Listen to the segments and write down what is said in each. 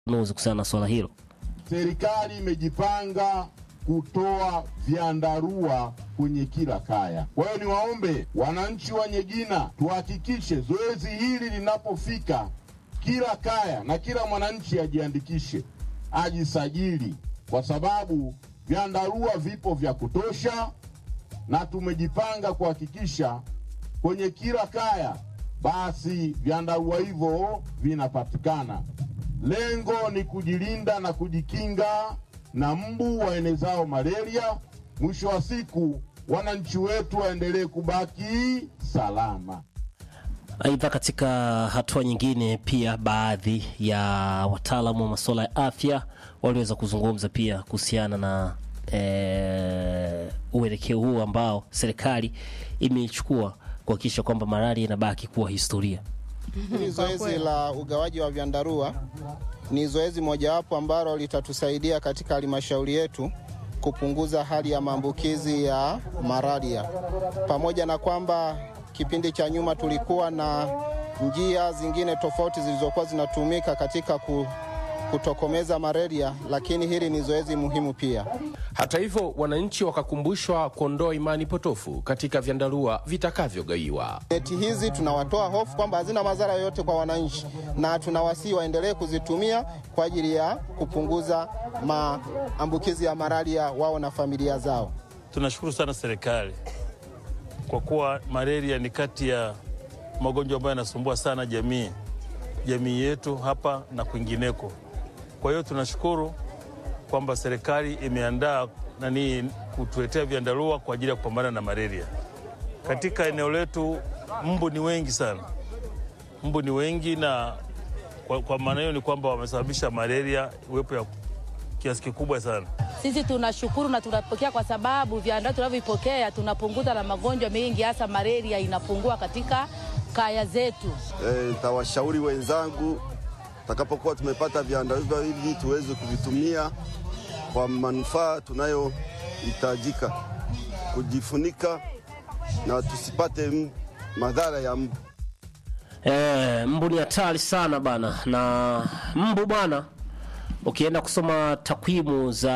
nuzi kuhusiana na swala hilo. Serikali imejipanga kutoa vyandarua kwenye kila kaya. Kwa hiyo niwaombe wananchi wa Nyegina tuhakikishe zoezi hili linapofika kila kaya na kila mwananchi ajiandikishe, ajisajili, kwa sababu vyandarua vipo vya kutosha, na tumejipanga kuhakikisha kwenye kila kaya basi vyandarua hivyo vinapatikana. Lengo ni kujilinda na kujikinga na mbu waenezao malaria. Mwisho wa siku, wananchi wetu waendelee kubaki salama. Aidha, katika hatua nyingine, pia baadhi ya wataalamu wa masuala ya afya waliweza kuzungumza pia kuhusiana na e, uelekeo huu ambao serikali imeichukua kuhakikisha kwamba malaria inabaki kuwa historia. Hili zoezi la ugawaji wa vyandarua ni zoezi mojawapo ambalo litatusaidia katika halmashauri yetu kupunguza hali ya maambukizi ya malaria, pamoja na kwamba kipindi cha nyuma tulikuwa na njia zingine tofauti zilizokuwa zinatumika katika ku, kutokomeza malaria, lakini hili ni zoezi muhimu pia. Hata hivyo, wananchi wakakumbushwa kuondoa imani potofu katika vyandarua vitakavyogaiwa. Neti hizi tunawatoa hofu kwamba hazina madhara yoyote kwa wananchi, na tunawasihi waendelee kuzitumia kwa ajili ya kupunguza maambukizi ya malaria wao na familia zao. Tunashukuru sana serikali kwa kuwa malaria ni kati ya magonjwa ambayo yanasumbua sana jamii jamii yetu hapa na kwingineko. Kwa hiyo tunashukuru kwamba serikali imeandaa nani kutuletea vyandarua kwa ajili ya kupambana na malaria. Katika eneo letu mbu ni wengi sana, mbu ni wengi, na kwa, kwa maana hiyo ni kwamba wamesababisha malaria uwepo ya kiasi kikubwa sana. Sisi tunashukuru na tunapokea kwa sababu vyandarua tunavyopokea tunapunguza na magonjwa mengi, hasa malaria inapungua katika kaya zetu. Nitawashauri e, wenzangu takapokuwa tumepata vyandarua hivi tuweze kuvitumia kwa manufaa tunayohitajika, kujifunika na tusipate madhara ya mbu. E, mbu ni hatari sana bana, na mbu bwana, ukienda kusoma takwimu za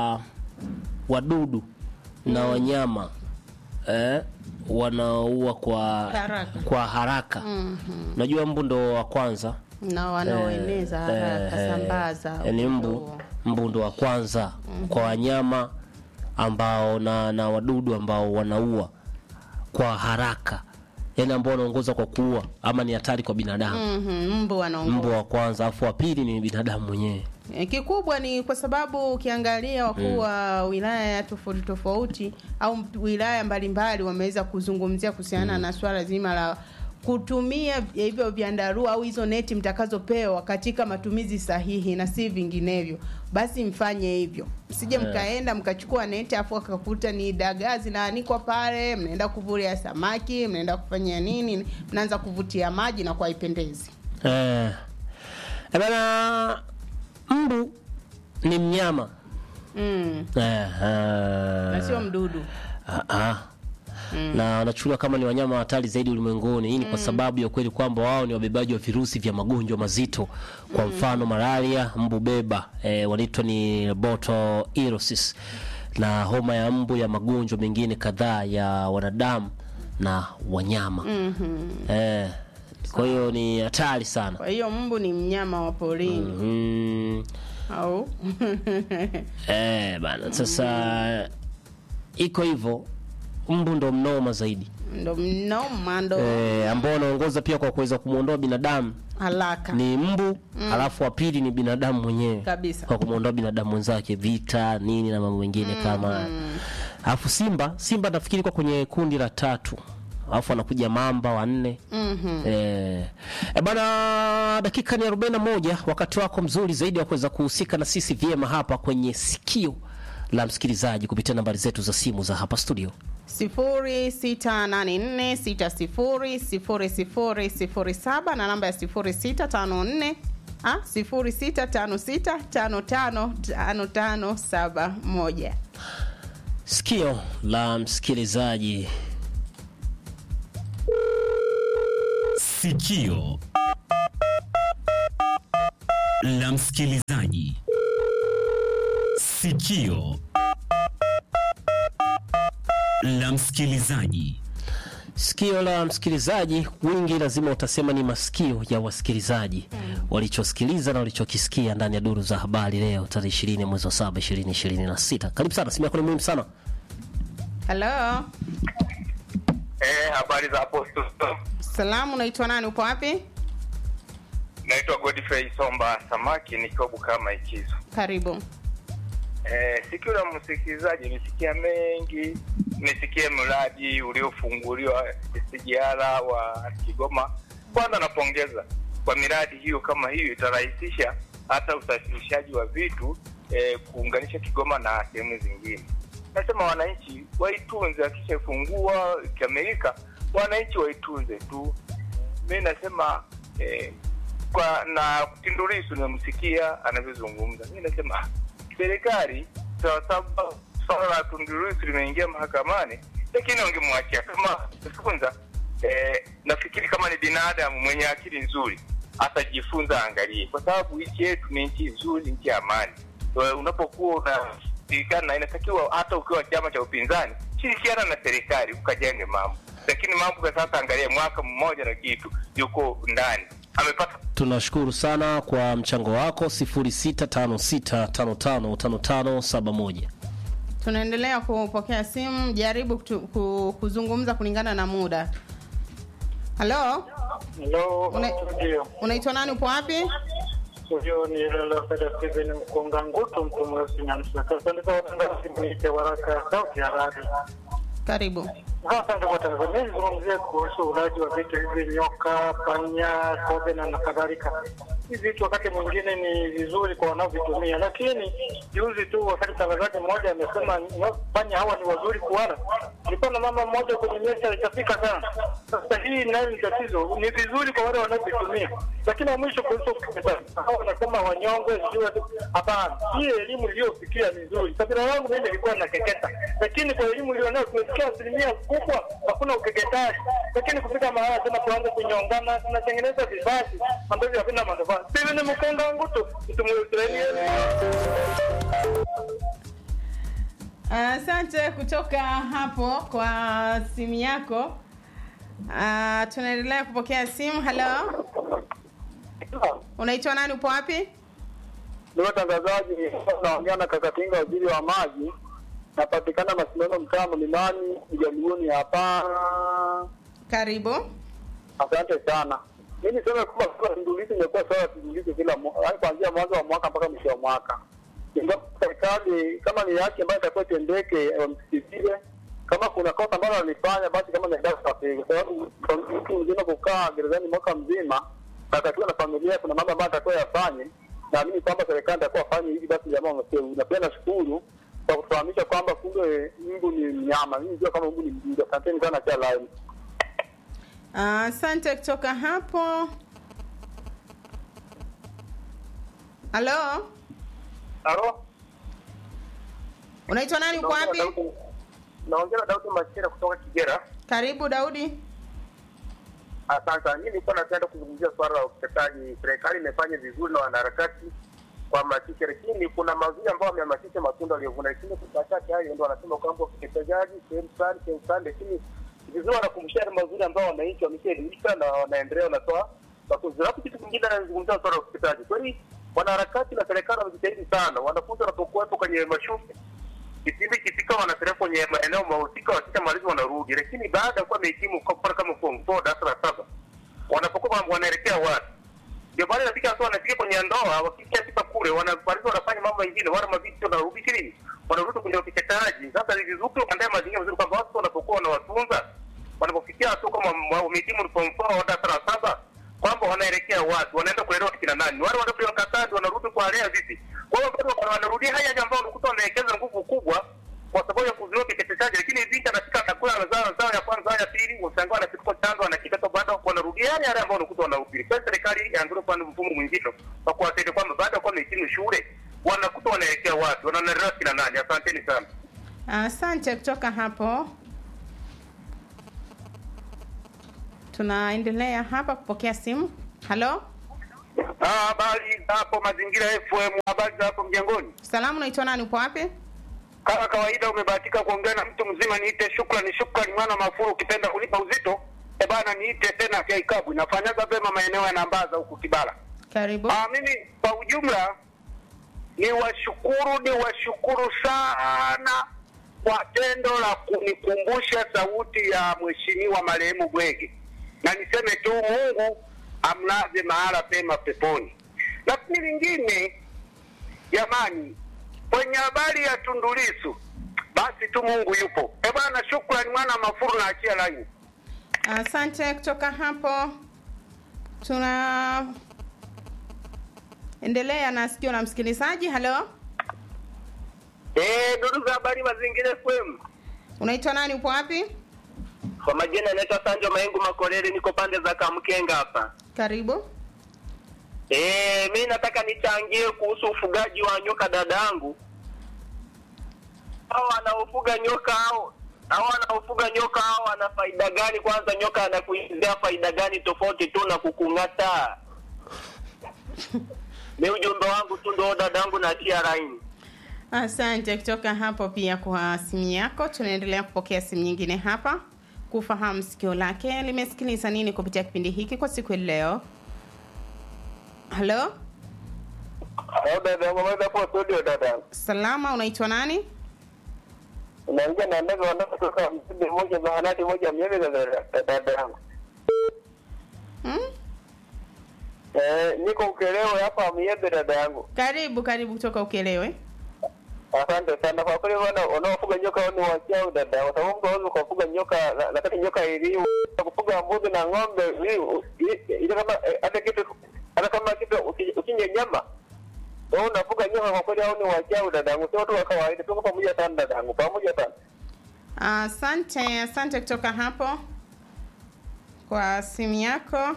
wadudu na wanyama eh, wanaua kwa Haraka. kwa haraka. Unajua mbu ndo wa kwanza na wanaoeneza haraka eh, sambaza yani mbu huo. mbu ndo wa kwanza kwa wanyama ambao na, na wadudu ambao wanaua kwa haraka, yani ambao wanaongoza kwa kuua ama ni hatari kwa binadamu. Mhm, mbu wanaongoza. Mbu wa kwanza, afu wa pili ni binadamu mwenyewe. Eh, Kikubwa ni kwa sababu ukiangalia wakuu wa wilaya tofauti tofauti au wilaya mbalimbali wameweza kuzungumzia kuhusiana na swala zima la kutumia hivyo vyandarua au hizo neti mtakazopewa katika matumizi sahihi na si vinginevyo. Basi mfanye hivyo, msije mkaenda mkachukua neti afu akakuta ni dagaa zinaanikwa pale, mnaenda kuvulia samaki, mnaenda kufanya nini, mnaanza kuvutia maji na kwa haipendezi. Eh, eh bana, mbu ni mnyama Mm, eh, eh, na sio mdudu. ah, ah. na wanachukuliwa kama ni wanyama hatari zaidi ulimwenguni. Hii ni kwa sababu ya ukweli kwamba wao ni wabebaji wa virusi vya magonjwa mazito, kwa mfano malaria, mbu beba eh, wanaitwa ni botulinum na homa ya mbu ya magonjwa mengine kadhaa ya wanadamu na wanyama eh, kwa hiyo ni hatari sana. Kwa hiyo mbu ni mnyama wa porini Mm, au eh, bana sasa iko hivyo, mbu ndo mnoma zaidi ndo mnoma ndo eh, ambao wanaongoza pia kwa kuweza kumwondoa binadamu haraka ni mbu halafu wa pili ni binadamu mwenyewe Kabisa. kwa kumwondoa binadamu mwenzake vita nini na mambo mengine kama haya. alafu simba simba nafikiri kwa kwenye kundi la tatu alafu anakuja mamba wanne eh, e bana dakika ni 41 wakati wako mzuri zaidi wa kuweza kuhusika na sisi vyema hapa kwenye sikio la msikilizaji kupitia nambari zetu za simu za hapa studio sifuri sita nane nne sita sifuri sifuri sifuri sifuri saba na namba ya sifuri sita tano nne ah, sifuri sita tano sita tano tano tano tano saba moja sikio la msikilizaji Sikio la msikilizaji. Sikio la msikilizaji. Sikio la msikilizaji, wingi lazima utasema ni masikio ya wasikilizaji walichosikiliza na walichokisikia ndani ya duru za habari leo tarehe 20 mwezi wa 7 2026. Karibu sana, simu yako ni muhimu sana. Halo, Eh, habari za hapo studio. salamu, unaitwa nani? Upo wapi? Naitwa Godfrey Somba Samaki nikiwa Bukama Ikizo. Karibu. Eh, sikio la msikilizaji nisikia mengi, nisikie mradi uliofunguliwa SGR wa Kigoma. Kwanza napongeza kwa miradi hiyo, kama hiyo itarahisisha hata usafirishaji wa vitu eh, kuunganisha Kigoma na sehemu zingine. Nasema wananchi waitunze, akishafungua ikikamilika, wananchi waitunze tu. Mi nasema eh, kwa na Tundu Lissu nimemsikia anavyozungumza, mi nasema ah, serikali sawasawa, swala la Tundu Lissu limeingia mahakamani, lakini wangemwachia kama funza. Eh, nafikiri kama ni binadamu mwenye akili nzuri atajifunza, angalie, kwa sababu nchi yetu ni nchi nzuri, nchi ya amani. Eh, Unapokuwa unashirikiana na inatakiwa hata ukiwa chama cha upinzani, shirikiana na serikali ukajenge mambo, lakini mambo kwa sasa, angalia, mwaka mmoja na kitu yuko ndani amepata Tunashukuru sana kwa mchango wako 0656555571. Tunaendelea kupokea simu, jaribu kutu, ku, kuzungumza kulingana na muda. Halo, Hello, Una- ndio. unaitwa nani? Upo wapi? Huyo ni Lelafeda Steven Mkonga Ngutu, mtu mweusi na msaka. Asante kwa watangazaji, mwite waraka ya sauti ya radio. Karibu. Asante kwa Tanzania. Nizungumzie kuhusu ulaji wa vitu hivi, nyoka, panya, kobe na na kadhalika. Hivi vitu wakati mwingine ni vizuri kwa wanaovitumia, lakini juzi tu wakati mtangazaji mmoja amesema nyo- panya hawa ni wazuri kuwala, nilikuwa na mama mmoja kwenye meza ikafika sana. Sasa hii nayo ni tatizo, ni vizuri kwa wale wanaovitumia, lakini wa mwisho kuhusu ukeketaji, hao wanasema wanyongwe, sijui watu- hapana. Hii elimu iliyofikia ni nzuri. Kabila yangu mimi nilikuwa nakeketa, lakini kwa elimu ilionayo tumesikia asilimia kubwa hakuna ukeketaji, lakini kufika mahala tena tuanze kunyongana, tunatengeneza vizazi ambavyo havina manufaa. Steven Mkonga Ngutu, mtu Mwisraeli. Asante kutoka hapo kwa simu yako. Ah, tunaendelea kupokea simu. Halo, unaitwa nani? Upo wapi? Ndio watangazaji, naongea na Kakatinga, waziri wa maji. Napatikana Masindano, mtaa Mlimani, Mjaluoni hapa. Karibu. Asante sana. Mi niseme kwamba swala Tundu Lissu imekuwa swala Tundu Lissu kila mwa- yaani kuanzia mwanzo wa mwaka mpaka mwisho wa mwaka. Ingawa serikali kama ni yake ambayo itakuwa itendeke, wamsikilize. Kama kuna kosa ambalo alifanya, basi kama ni adabu sahihi, kwa sababu kwa mtu mzima kukaa gerezani mwaka mzima na atakiwa na familia, kuna mambo ambayo atakuwa yafanye. Naamini kwamba serikali itakuwa afanye hivi, basi jamaa wamesevu. Na pia nashukuru kwa kutufahamisha kwamba kumbe mbu ni mnyama. Mimi nijua kama mbu ni mdudu. Asanteni sana cha live. Ah, Asante kutoka hapo. Halo, Halo? unaitwa nani? Uko wapi? Naongea na Daudi Machira kutoka Kigera. Karibu Daudi. Asante. Mimi nilikuwa napenda kuzungumzia swala la ukeketaji. Serikali imefanya vizuri na wanaharakati kuhamasisha, lakini kuna mazuri ambayo wamehamasisha matunda waliovuna, lakini kwa machache hayo ndio wanasema kwamba ukeketaji sehemu fulani sehemu fulani, lakini vizuri wanakumbusha yale mazuri ambao wananchi wameshaelimika na wanaendelea wanatoa mafunzo. Alafu kitu kingine anazungumzia swala la ukeketaji, kweli wanaharakati na serikali wamejitahidi sana, wanafunzi wanapokuwepo kwenye mashule kipindi kifika wanapeleka kwenye maeneo mahusika, wakishamaliza wanarudi, lakini baada ya kuwa wamehitimu kwa mfano kama form four darasa la saba, wanapokuwa wana- wanaelekea wapi? Ndio pale nafika hatua wanafika kwenye ndoa, wakishafika kule wanamaliza wanafanya mambo mengine, wala mabisi wanarudi chini, wanarudi kwenye ukeketaji. Sasa ni vizuri kuandaa mazingira mazuri kwamba watu wanapokuwa wanawatunza, wanapofikia hatua kama wa- wamehitimu form four au darasa la saba, kwamba wanaelekea wapi, wanaenda kulelewa kina nani, wale wanaopewa katadi wanarudi kuwalea vipi? Kwa hiyo bado wana- wanarudia haya yale ambayo unakuta wanaelekeza nguvu kubwa kwa sababu ya kuzuia ukeketaji, lakini binti anafika anakula anazaa zao ya kwanza ya pili, ushangaa anachukua chanzo anakikata, bado wanarudia yale yale ambayo unakuta wanahubiri. Kwa hiyo serikali iangalie upande mfumo mwingine wa kuwasaidia kwamba baada ya kuwa wamehitimu shule wanakuta wanaelekea wapi, wanaendelea kina nani. Asanteni sana. Asante kutoka hapo. Tunaendelea hapa kupokea simu. Halo, Ah, Habari za hapo Mazingira FM, habari za hapo mjengoni. Salamu, unaitwa nani? Upo wapi? Kama kawaida, umebahatika kuongea na mtu mzima. Niite shukrani, shukrani mwana mafuru, ukipenda kunipa uzito e bana, niite tena vya ikabu. Inafanyaga vema maeneo ya Nambaza huku Kibara. Karibu. Ah, mimi kwa ujumla ni washukuru ni washukuru sana kwa tendo la kunikumbusha sauti ya mheshimiwa marehemu Gwege, na niseme tu Mungu amlaze mahala pema peponi. Lakini lingine, jamani, kwenye habari ya Tundu Lissu, basi tu Mungu yupo. E bwana, shukrani mwana mafuru na achia laini. Asante. Kutoka hapo tuna endelea na sikio la msikilizaji. Halo, Eh, ndugu za habari Mazingira FM. unaitwa nani? Upo wapi? Kwa majina naitwa Sanjo Maengu Makolele, niko pande za Kamkenga hapa. Karibu. Eh, mi nataka nichangie kuhusu ufugaji wa nyoka dadangu. Hao wanaofuga nyoka hao hao wanaofuga nyoka hao wana faida gani? Kwanza nyoka anakuingizia faida gani tofauti tu na kukung'ata? Ni ujumbe wangu tu ndo dadangu na tia laini. Asante kutoka hapo pia kwa simu yako. Tunaendelea kupokea simu nyingine hapa kufahamu sikio lake limesikiliza nini kupitia kipindi hiki kwa siku ya leo. Halo, Hao dadangu, maweza hapo studio dadangu. salama, unaitwa nani? Unaingia na ndege wanaotoka msibe moja zahanati moja miezi za dada yangu. Hmm? Eh, niko Ukelewe hapa Miebe dada yangu. Karibu, karibu kutoka Ukelewe. Asante sana kwa kweli, wana wanaofuga nyoka wao ni wachao dada, kwa sababu mtu hawezi kufuga nyoka, na- lakini nyoka iliu kufuga mbuzi na ng'ombe ili- ili ili kama eh, hata kitu hata kama kitu uki- ukinye nyama wewe unafuga nyoka, kwa kweli hao ni wachao dadangu, sio watu wa kawaida. Tuko pamoja sana dadangu, pamoja sana. Asante, asante kutoka hapo kwa simu yako.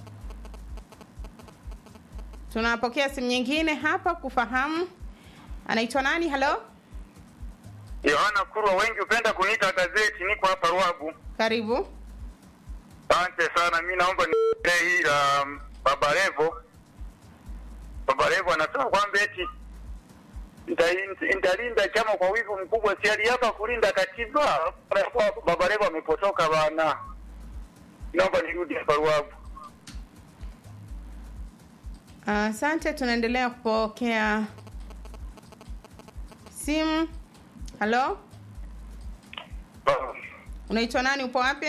Tunapokea simu nyingine hapa kufahamu anaitwa nani. Halo, Yohana Kurwa, wengi hupenda kuniita gazeti. Niko hapa Ruabu. karibu. Asante sana, mi naomba nilee hii la um, Baba Levo. Baba Levo anasema kwamba eti nita- nitalinda chama kwa wivu mkubwa, si aliapa kulinda katiba. Anakuwa Baba Levo amepotoka bana. Naomba nirudi hapa Ruabu. Asante, tunaendelea kupokea simu. Halo, unaitwa nani? Upo wapi?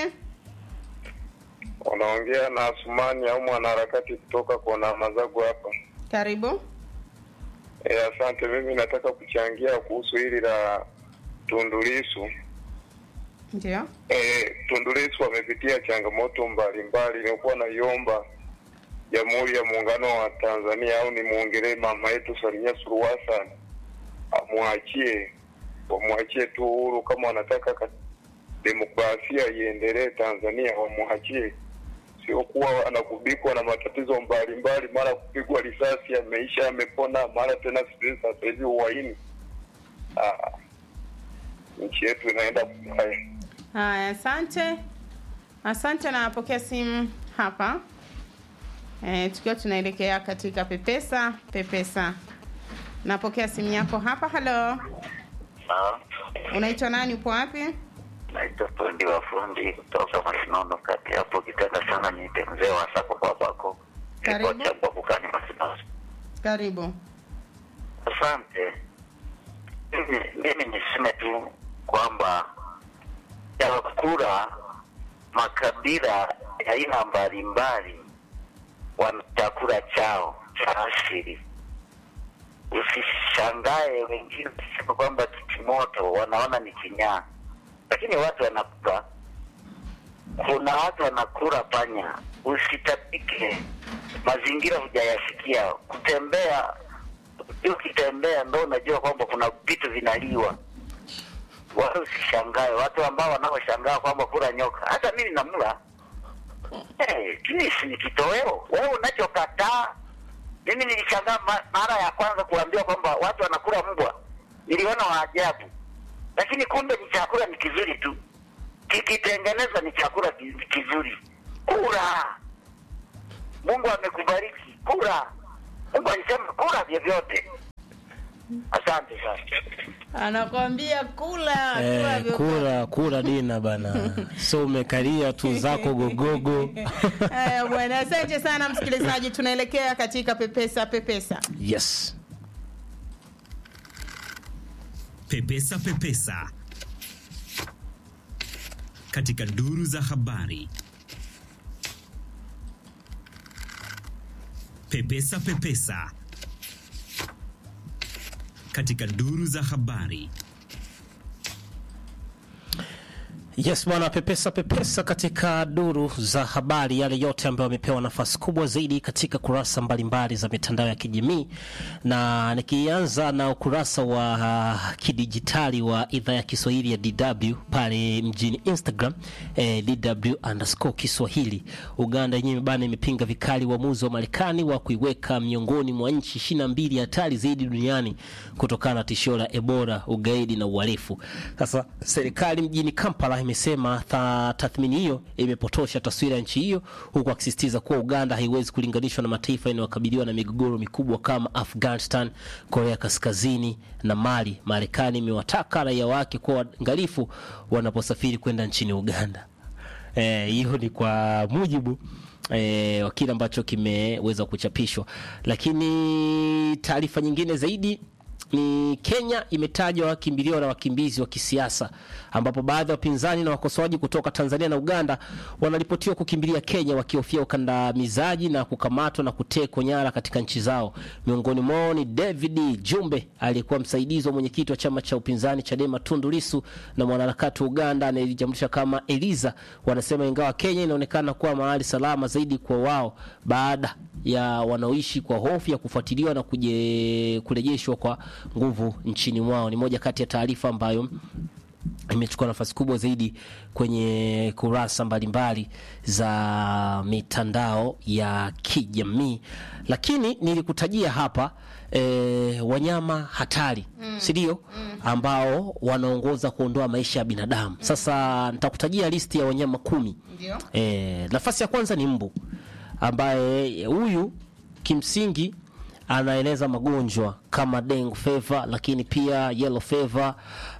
Unaongea na Asumani au mwanaharakati kutoka kona Mazagu hapa. Karibu. E, asante. Mimi nataka kuchangia kuhusu hili la Tundu Lissu. Ndio. E, Tundu Lissu amepitia changamoto mbalimbali. Nilikuwa naiomba Jamhuri ya Muungano wa Tanzania au nimwongelee mama yetu Samia Suluhu Hassan amwachie, wamwachie tu uhuru. Kama wanataka ka- demokrasia iendelee Tanzania, wamwachie, sio kuwa anagubikwa na matatizo mbalimbali, mara kupigwa risasi, ameisha amepona, mara tena sijui sasa hivi uhaini. Ah, nchi yetu inaenda kubaya. Haya, asante, asante. Napokea simu hapa e, tukiwa tunaelekea katika pepesa pepesa. Napokea simu yako hapa. Halo, unaitwa nani? Upo wapi? naitwa fundi wa fundi kutoka Masinono kati hapo kitenda sana niite mzee wa sako babako Karibu. cha Bwabukani Masinono. Karibu. Asante. Mimi mimi niseme tu kwamba chakula makabila ya aina mbalimbali wana chakula chao cha asili. Usishangae wengine kusema kwamba kitimoto wanaona ni kinyaa, lakini watu wanakula. Kuna watu wanakula panya, usitapike. Mazingira hujayasikia, kutembea ukitembea ndo unajua kwamba kuna vitu vinaliwa. Wala usishangae watu ambao wanaoshangaa kwamba kula nyoka. Hata mimi namla hey, si ni kitoweo. Wewe unachokataa, mimi nilishangaa ma- mara ya kwanza kuambiwa kwamba watu wanakula mbwa, niliona waajabu, lakini kumbe ni chakula ni kizuri tu, kikitengenezwa ni chakula ki- kizuri. Kula, Mungu amekubariki kura. Mungu alisema kura vyovyote. Asante sana. anakwambia kula kula Eh, vyo- kura kura dina bana so umekalia tu zako gogogo Haya bwana, asante sana msikilizaji, tunaelekea katika pepesa pepesa. yes Pepesa Pepesa katika duru za habari. Pepesa Pepesa katika duru za habari. Yes bwana, pepesa pepesa katika duru za habari, yale yote ambayo yamepewa nafasi kubwa zaidi katika kurasa mbalimbali za mitandao ya kijamii, na nikianza na ukurasa wa uh, kidijitali wa idhaa ya Kiswahili ya DW pale mjini Instagram eh, DW underscore Kiswahili. Uganda yenyewe bana imepinga vikali uamuzi wa Marekani wa kuiweka miongoni mwa nchi ishirini na mbili hatari zaidi duniani kutokana na tishio la Ebola, ugaidi na uhalifu. Sasa serikali mjini Kampala imesema tha- tathmini hiyo imepotosha taswira ya nchi hiyo, huku akisisitiza kuwa Uganda haiwezi kulinganishwa na mataifa yanayokabiliwa na migogoro mikubwa kama Afghanistan, Korea Kaskazini na Mali. Marekani imewataka raia wake kuwa waangalifu wanaposafiri kwenda nchini Uganda. Eh, hiyo ni kwa mujibu eh, wa kile ambacho kimeweza kuchapishwa, lakini taarifa nyingine zaidi ni Kenya imetajwa kimbilio la wakimbizi wa kisiasa ambapo baadhi ya wapinzani na wakosoaji kutoka Tanzania na Uganda wanaripotiwa kukimbilia Kenya wakihofia ukandamizaji na kukamatwa na kutekwa nyara katika nchi zao. Miongoni mwao ni David Jumbe aliyekuwa msaidizi wa mwenyekiti wa chama cha upinzani Chadema Tundu Lissu na mwanaharakati wa Uganda anayejitambulisha kama Eliza. Wanasema ingawa Kenya inaonekana kuwa mahali salama zaidi kwa wao baada ya wanaoishi kwa hofu ya kufuatiliwa na kuje, kurejeshwa kwa nguvu nchini mwao. Ni moja kati ya taarifa ambayo imechukua nafasi kubwa zaidi kwenye kurasa mbalimbali za mitandao ya kijamii, lakini nilikutajia hapa e, wanyama hatari Mm. si ndio? ambao wanaongoza kuondoa maisha ya binadamu. Sasa nitakutajia listi ya wanyama kumi. Ndio. E, nafasi ya kwanza ni mbu ambaye huyu kimsingi anaeneza magonjwa kama dengue fever, lakini pia yellow fever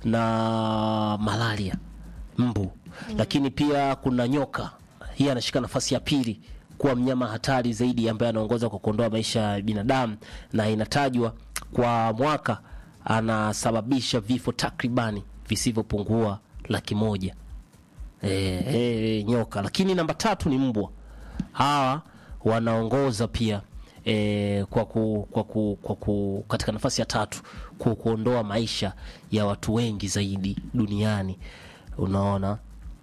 na malaria mbu. Lakini pia kuna nyoka, hii anashika nafasi ya pili kuwa mnyama hatari zaidi ambaye anaongoza kwa kuondoa maisha ya binadamu, na inatajwa kwa mwaka anasababisha vifo takribani visivyopungua laki moja e, e, nyoka. Lakini namba tatu ni mbwa. Hawa wanaongoza pia e, kwa ku, kwa ku, kwa ku, katika nafasi ya tatu kwa kuondoa maisha ya watu wengi zaidi duniani, unaona.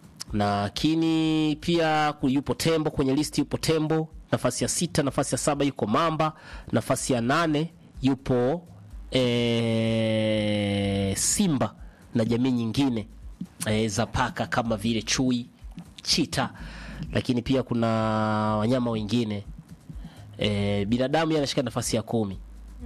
Lakini pia ku- yupo tembo kwenye listi, yupo tembo nafasi ya sita. Nafasi ya saba yuko mamba. Nafasi ya nane yupo e, simba na jamii nyingine e, za paka kama vile chui, chita, lakini pia kuna wanyama wengine e, binadamu yeye anashika nafasi ya kumi.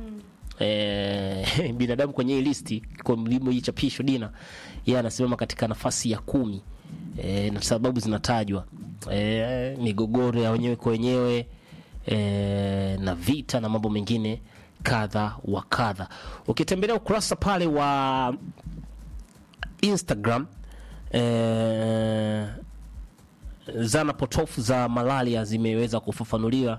E, binadamu kwenye hii listi kwa mlimo hii chapisho dina yeye anasimama katika nafasi ya kumi e, na sababu zinatajwa e, migogoro ya wenyewe kwa wenyewe e, na vita na mambo mengine kadha wa kadha. Ukitembelea ukurasa pale wa Instagram eh, zana potofu za malaria zimeweza kufafanuliwa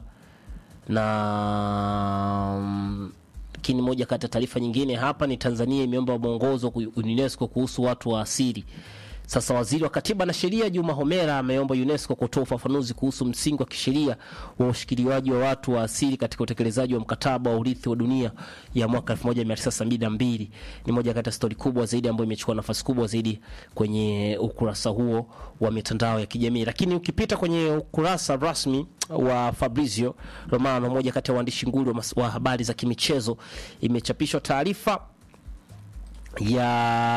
na mm, lakini moja kati ya taarifa nyingine hapa ni Tanzania imeomba mwongozo ku- UNESCO kuhusu watu wa asili. Sasa waziri wa katiba na sheria Juma Homera ameomba UNESCO kutoa ufafanuzi kuhusu msingi wa kisheria wa ushikiliwaji wa watu wa asili katika utekelezaji wa mkataba wa urithi wa dunia ya mwaka 1972. Ni moja kati ya stori kubwa zaidi ambayo imechukua nafasi kubwa zaidi kwenye ukurasa huo wa mitandao ya kijamii. Lakini ukipita kwenye ukurasa rasmi wa Fabrizio Romano, moja kati ya waandishi nguli wa, mas- wa habari za kimichezo, imechapishwa taarifa ya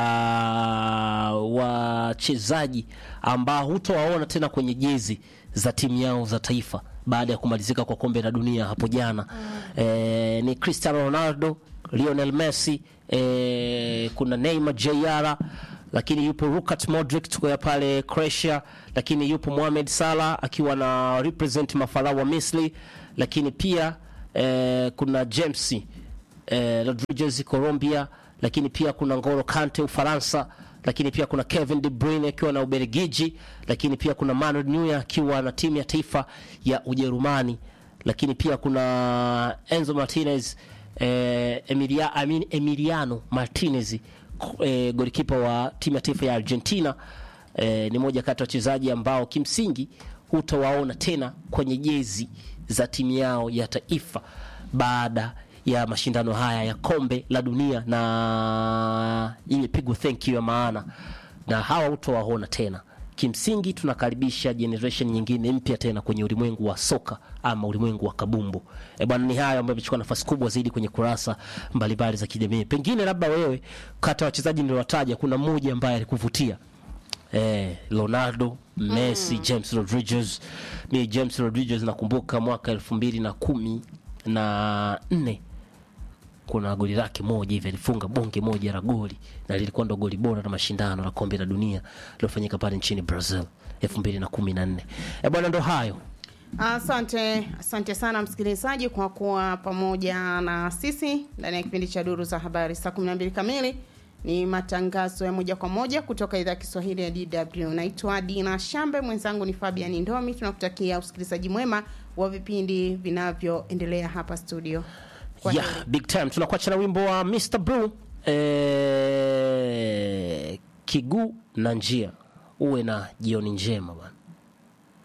wachezaji ambao hutowaona tena kwenye jezi za timu yao za taifa baada ya kumalizika kwa kombe la dunia hapo jana. Eh, ni Cristiano Ronaldo, Lionel Messi, eh, kuna Neymar Jr lakini yupo Luka Modric tuko pale Croatia, lakini yupo Mohamed Salah akiwa na represent mafarao wa Misri, lakini pia eh, kuna James eh, Rodriguez Colombia, lakini pia kuna Ngolo Kante Ufaransa, lakini pia kuna Kevin De Bruyne akiwa na Ubelgiji, lakini pia kuna Manuel Neuer akiwa na timu ya taifa ya Ujerumani, lakini pia kuna Enzo Martinez eh, Emilia, I mean Emiliano Martinez eh, golikipa wa timu ya taifa ya Argentina eh, ni moja kati ya wachezaji ambao kimsingi hutawaona tena kwenye jezi za timu yao ya taifa baada ya mashindano haya ya kombe la dunia na imepigwa thank you ya maana, na hawa hutowaona tena. Kimsingi tunakaribisha generation nyingine mpya tena kwenye ulimwengu wa soka ama ulimwengu wa kabumbu. E bwana, ni hayo ambayo yamechukua nafasi kubwa zaidi kwenye kurasa mbalimbali za kijamii. Pengine labda wewe kati ya wachezaji niliowataja, kuna mmoja ambaye alikuvutia eh, Ronaldo, Messi, James Rodriguez. Mi James Rodriguez nakumbuka mwaka elfu mbili na kumi na nne kuna goli lake moja hivi alifunga bonge moja la goli na lilikuwa ndo goli bora la mashindano la kombe la dunia lilofanyika pale nchini Brazil elfu mbili na kumi na nne. E bwana, ndo hayo. Asante, asante sana msikilizaji kwa kuwa pamoja na sisi ndani ya kipindi cha Duru za Habari. Saa 12 kamili ni matangazo ya moja kwa moja kutoka idhaa ya Kiswahili ya DW. Naitwa Dina Shambe, mwenzangu ni Fabian Ndomi. Tunakutakia usikilizaji mwema wa vipindi vinavyoendelea hapa studio. Kwa yeah, big time. Tunakuacha na wimbo wa Mr Blue eh, kiguu na njia. Uwe na jioni njema bwana.